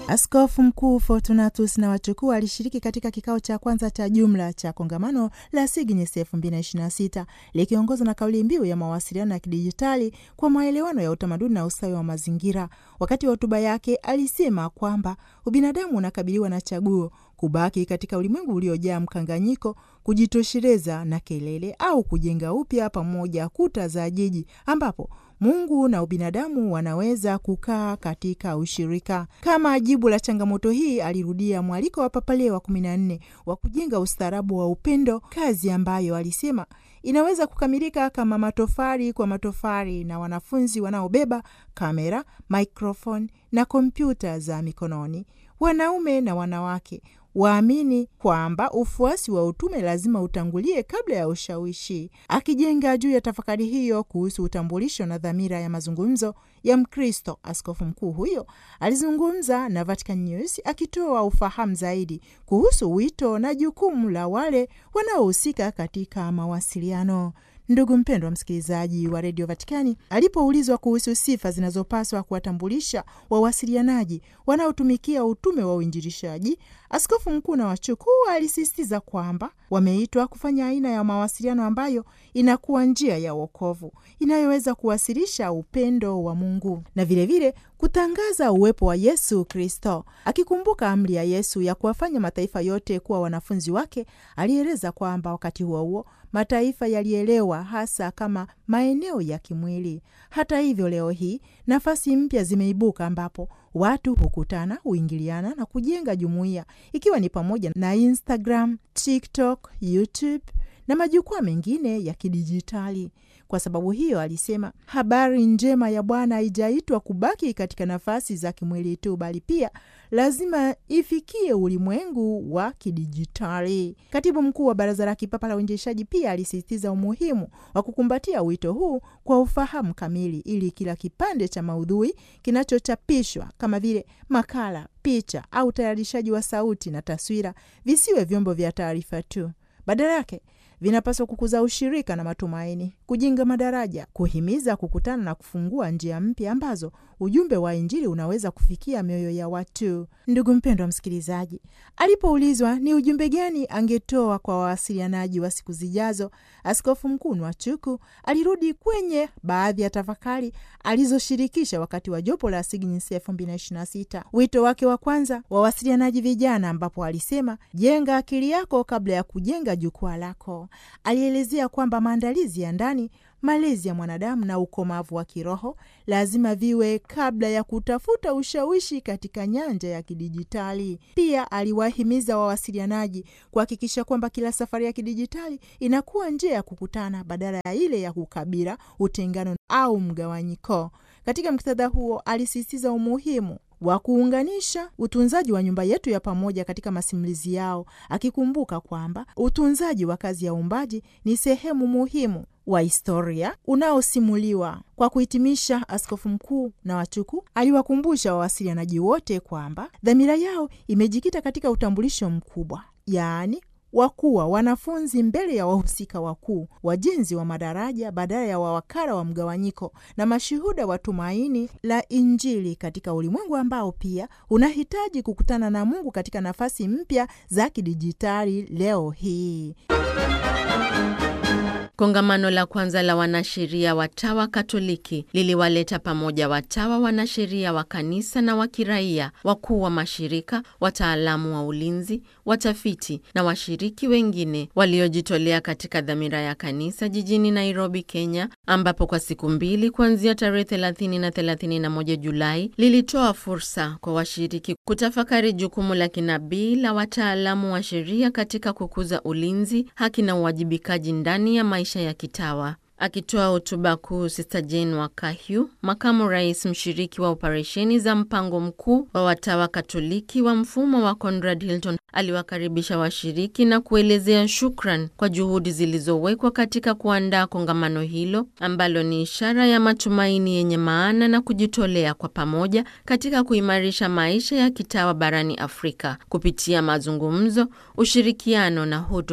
Askofu Mkuu Fortunatus na wachukuu alishiriki katika kikao cha kwanza cha jumla cha kongamano la SIGNIS 2026 likiongozwa na kauli mbiu ya mawasiliano ya kidijitali kwa maelewano ya utamaduni na ustawi wa mazingira. Wakati wa hotuba yake alisema kwamba ubinadamu unakabiliwa na chaguo kubaki katika ulimwengu uliojaa mkanganyiko, kujitosheleza na kelele, au kujenga upya pamoja kuta za jiji ambapo Mungu na ubinadamu wanaweza kukaa katika ushirika. Kama jibu la changamoto hii, alirudia mwaliko wa Papa Leo wa kumi na nne wa kujenga ustaarabu wa upendo, kazi ambayo alisema inaweza kukamilika kama matofali kwa matofali na wanafunzi wanaobeba kamera, maikrofoni na kompyuta za mikononi, wanaume na wanawake waamini kwamba ufuasi wa utume lazima utangulie kabla ya ushawishi. Akijenga juu ya tafakari hiyo kuhusu utambulisho na dhamira ya mazungumzo ya Mkristo, askofu mkuu huyo alizungumza na Vatican News akitoa ufahamu zaidi kuhusu wito na jukumu la wale wanaohusika katika mawasiliano. Ndugu mpendwa msikilizaji wa redio Vatikani, alipoulizwa kuhusu sifa zinazopaswa kuwatambulisha wawasilianaji wanaotumikia utume wa uinjilishaji, askofu mkuu na wachukuu alisisitiza kwamba wameitwa kufanya aina ya mawasiliano ambayo inakuwa njia ya wokovu inayoweza kuwasilisha upendo wa Mungu na vilevile vile, kutangaza uwepo wa Yesu Kristo. Akikumbuka amri ya Yesu ya kuwafanya mataifa yote kuwa wanafunzi wake, alieleza kwamba wakati huo huo mataifa yalielewa hasa kama maeneo ya kimwili. Hata hivyo, leo hii nafasi mpya zimeibuka ambapo watu hukutana, huingiliana na kujenga jumuiya, ikiwa ni pamoja na Instagram, TikTok, YouTube na majukwaa mengine ya kidijitali. Kwa sababu hiyo, alisema habari njema ya Bwana haijaitwa kubaki katika nafasi za kimwili tu, bali pia lazima ifikie ulimwengu wa kidijitali. Katibu mkuu wa Baraza la Kipapa la Uinjilishaji pia alisisitiza umuhimu wa kukumbatia wito huu kwa ufahamu kamili, ili kila kipande cha maudhui kinachochapishwa kama vile makala, picha au utayarishaji wa sauti na taswira visiwe vyombo vya taarifa tu, badala yake vinapaswa kukuza ushirika na matumaini, kujenga madaraja, kuhimiza kukutana na kufungua njia mpya ambazo ujumbe wa Injili unaweza kufikia mioyo ya watu. Ndugu mpendwa msikilizaji, alipoulizwa ni ujumbe gani angetoa kwa wawasilianaji wa siku zijazo, askofu mkuu Nwachuku alirudi kwenye baadhi ya tafakari alizoshirikisha wakati wa jopo la SIGNIS 2026. Wito wake wa kwanza, wawasilianaji vijana, ambapo alisema jenga akili yako kabla ya kujenga jukwaa lako. Alielezea kwamba maandalizi ya ndani malezi ya mwanadamu na ukomavu wa kiroho lazima viwe kabla ya kutafuta ushawishi katika nyanja ya kidijitali. Pia aliwahimiza wawasilianaji kuhakikisha kwamba kila safari ya kidijitali inakuwa njia ya kukutana badala ya ile ya kukabila, utengano au mgawanyiko. Katika muktadha huo, alisisitiza umuhimu wa kuunganisha utunzaji wa nyumba yetu ya pamoja katika masimulizi yao, akikumbuka kwamba utunzaji wa kazi ya uumbaji ni sehemu muhimu wa historia unaosimuliwa. Kwa kuhitimisha, askofu mkuu na wachuku aliwakumbusha wawasilianaji wote kwamba dhamira yao imejikita katika utambulisho mkubwa, yaani wakuwa wanafunzi mbele ya wahusika wakuu, wajenzi wa madaraja badala ya wawakala wa mgawanyiko, na mashuhuda wa tumaini la Injili katika ulimwengu ambao pia unahitaji kukutana na Mungu katika nafasi mpya za kidijitali leo hii. Kongamano la kwanza la wanasheria watawa Katoliki liliwaleta pamoja watawa, wanasheria wa kanisa na wa kiraia, wakuu wa mashirika, wataalamu wa ulinzi, watafiti na washiriki wengine waliojitolea katika dhamira ya kanisa jijini Nairobi, Kenya, ambapo kwa siku mbili kuanzia tarehe 30 na 31 Julai lilitoa fursa kwa washiriki kutafakari jukumu la kinabii la wataalamu wa sheria katika kukuza ulinzi, haki na uwajibikaji ndani ya maisha ya kitawa. Akitoa hotuba kuu, Sister Jane Wakahyu, makamu rais mshiriki wa operesheni za mpango mkuu wa watawa Katoliki wa mfumo wa Conrad Hilton, aliwakaribisha washiriki na kuelezea shukran kwa juhudi zilizowekwa katika kuandaa kongamano hilo ambalo ni ishara ya matumaini yenye maana na kujitolea kwa pamoja katika kuimarisha maisha ya kitawa barani Afrika kupitia mazungumzo, ushirikiano na huduma.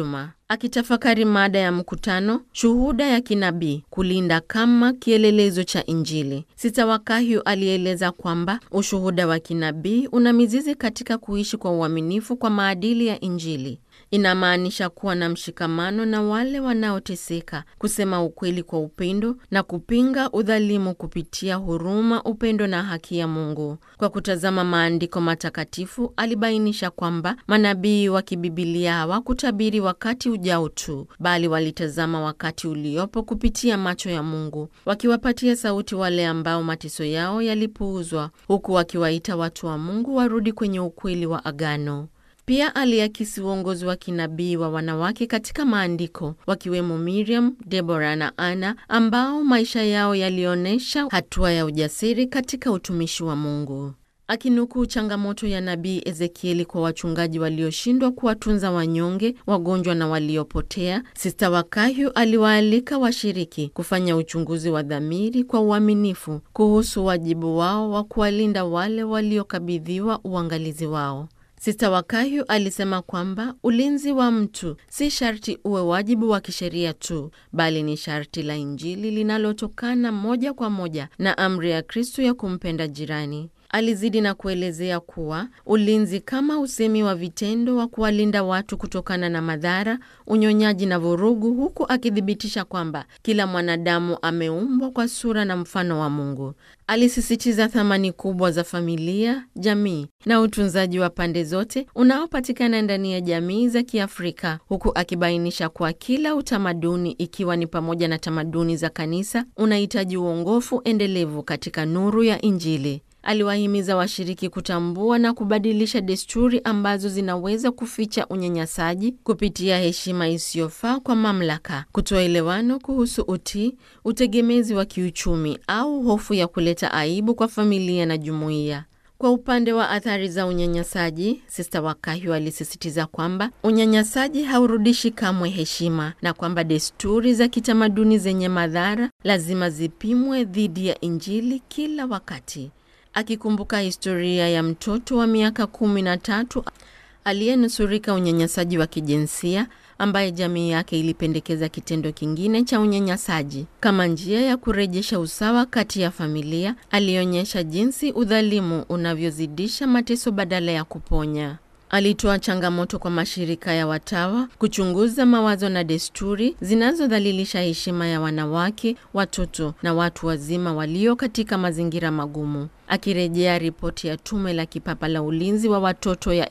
Akitafakari mada ya mkutano, shuhuda ya kinabii, kulinda kama kielelezo cha Injili, Sista Wakahyu alieleza kwamba ushuhuda wa kinabii una mizizi katika kuishi kwa uaminifu kwa maadili ya Injili. Inamaanisha kuwa na mshikamano na wale wanaoteseka, kusema ukweli kwa upendo na kupinga udhalimu kupitia huruma, upendo na haki ya Mungu. Kwa kutazama maandiko matakatifu, alibainisha kwamba manabii wa kibibilia hawakutabiri wakati ujao tu, bali walitazama wakati uliopo kupitia macho ya Mungu, wakiwapatia sauti wale ambao mateso yao yalipuuzwa, huku wakiwaita watu wa Mungu warudi kwenye ukweli wa agano. Pia aliakisi uongozi wa kinabii wa wanawake katika maandiko wakiwemo Miriam, Debora na Ana ambao maisha yao yalionyesha hatua ya ujasiri katika utumishi wa Mungu. Akinukuu changamoto ya nabii Ezekieli kwa wachungaji walioshindwa kuwatunza wanyonge, wagonjwa na waliopotea, Sista Wakahyu aliwaalika washiriki kufanya uchunguzi wa dhamiri kwa uaminifu kuhusu wajibu wao wa kuwalinda wale waliokabidhiwa uangalizi wao. Sista Wakahyu alisema kwamba ulinzi wa mtu si sharti uwe wajibu wa kisheria tu, bali ni sharti la Injili linalotokana moja kwa moja na amri ya Kristu ya kumpenda jirani. Alizidi na kuelezea kuwa ulinzi kama usemi wa vitendo wa kuwalinda watu kutokana na madhara, unyonyaji na vurugu, huku akithibitisha kwamba kila mwanadamu ameumbwa kwa sura na mfano wa Mungu. Alisisitiza thamani kubwa za familia, jamii na utunzaji wa pande zote unaopatikana ndani ya jamii za Kiafrika, huku akibainisha kuwa kila utamaduni, ikiwa ni pamoja na tamaduni za kanisa, unahitaji uongofu endelevu katika nuru ya Injili. Aliwahimiza washiriki kutambua na kubadilisha desturi ambazo zinaweza kuficha unyanyasaji kupitia heshima isiyofaa kwa mamlaka, kutoelewano kuhusu utii, utegemezi wa kiuchumi au hofu ya kuleta aibu kwa familia na jumuiya. Kwa upande wa athari za unyanyasaji, Sista Wakahyu alisisitiza kwamba unyanyasaji haurudishi kamwe heshima na kwamba desturi za kitamaduni zenye madhara lazima zipimwe dhidi ya Injili kila wakati. Akikumbuka historia ya mtoto wa miaka kumi na tatu aliyenusurika unyanyasaji wa kijinsia ambaye jamii yake ilipendekeza kitendo kingine cha unyanyasaji kama njia ya kurejesha usawa kati ya familia, alionyesha jinsi udhalimu unavyozidisha mateso badala ya kuponya. Alitoa changamoto kwa mashirika ya watawa kuchunguza mawazo na desturi zinazodhalilisha heshima ya wanawake, watoto na watu wazima walio katika mazingira magumu. Akirejea ripoti ya Tume la Kipapa la Ulinzi wa Watoto ya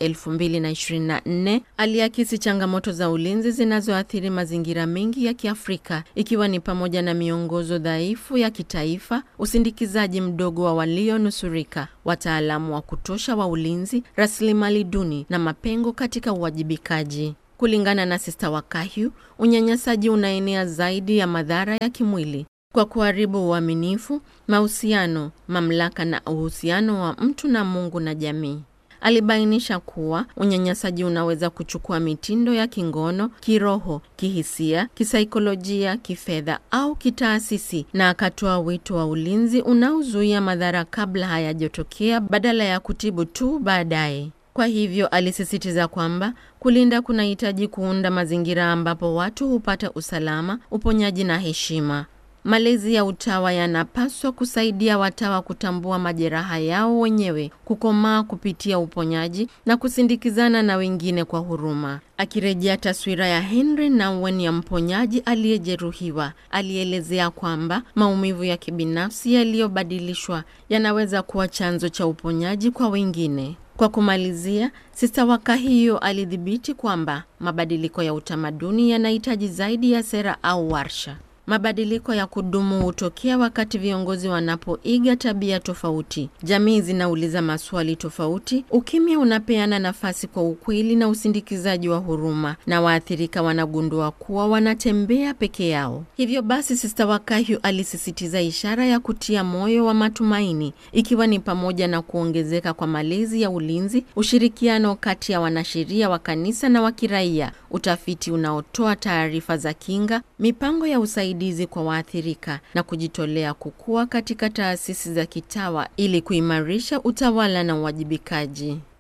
2024, aliakisi changamoto za ulinzi zinazoathiri mazingira mengi ya Kiafrika, ikiwa ni pamoja na miongozo dhaifu ya kitaifa, usindikizaji mdogo wa walionusurika, wataalamu wa kutosha wa ulinzi, rasilimali duni na mapengo katika uwajibikaji. Kulingana na Sista Wakahyu, unyanyasaji unaenea zaidi ya madhara ya kimwili kwa kuharibu uaminifu, mahusiano, mamlaka na uhusiano wa mtu na Mungu na jamii. Alibainisha kuwa unyanyasaji unaweza kuchukua mitindo ya kingono, kiroho, kihisia, kisaikolojia, kifedha au kitaasisi, na akatoa wito wa ulinzi unaozuia madhara kabla hayajatokea badala ya kutibu tu baadaye. Kwa hivyo alisisitiza kwamba kulinda kunahitaji kuunda mazingira ambapo watu hupata usalama, uponyaji na heshima. Malezi ya utawa yanapaswa kusaidia watawa kutambua majeraha yao wenyewe, kukomaa kupitia uponyaji na kusindikizana na wengine kwa huruma. Akirejea taswira ya Henry Nouwen ya mponyaji aliyejeruhiwa, alielezea kwamba maumivu ya kibinafsi yaliyobadilishwa yanaweza kuwa chanzo cha uponyaji kwa wengine. Kwa kumalizia, Sista Wakahyu alidhibiti kwamba mabadiliko ya utamaduni yanahitaji zaidi ya sera au warsha. Mabadiliko ya kudumu hutokea wakati viongozi wanapoiga tabia tofauti, jamii zinauliza maswali tofauti, ukimya unapeana nafasi kwa ukweli na usindikizaji wa huruma, na waathirika wanagundua kuwa wanatembea peke yao. Hivyo basi, Sista Wakahyu alisisitiza ishara ya kutia moyo wa matumaini, ikiwa ni pamoja na kuongezeka kwa malezi ya ulinzi, ushirikiano kati ya wanasheria wa kanisa na wa kiraia, utafiti unaotoa taarifa za kinga, mipango ya usaidizi kwa waathirika na kujitolea kukua katika taasisi za kitawa ili kuimarisha utawala na uwajibikaji.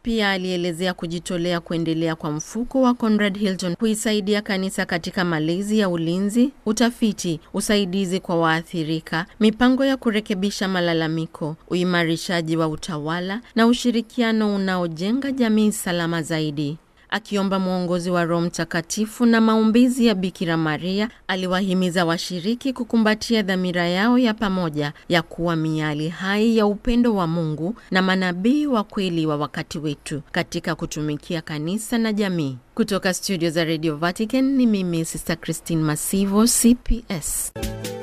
Pia alielezea kujitolea kuendelea kwa mfuko wa Conrad Hilton kuisaidia kanisa katika malezi ya ulinzi, utafiti, usaidizi kwa waathirika, mipango ya kurekebisha malalamiko, uimarishaji wa utawala na ushirikiano unaojenga jamii salama zaidi. Akiomba mwongozi wa Roho Mtakatifu na maombezi ya Bikira Maria, aliwahimiza washiriki kukumbatia dhamira yao ya pamoja ya kuwa miali hai ya upendo wa Mungu na manabii wa kweli wa wakati wetu katika kutumikia kanisa na jamii. Kutoka studio za Radio Vatican ni mimi Sister Christine Masivo, CPS.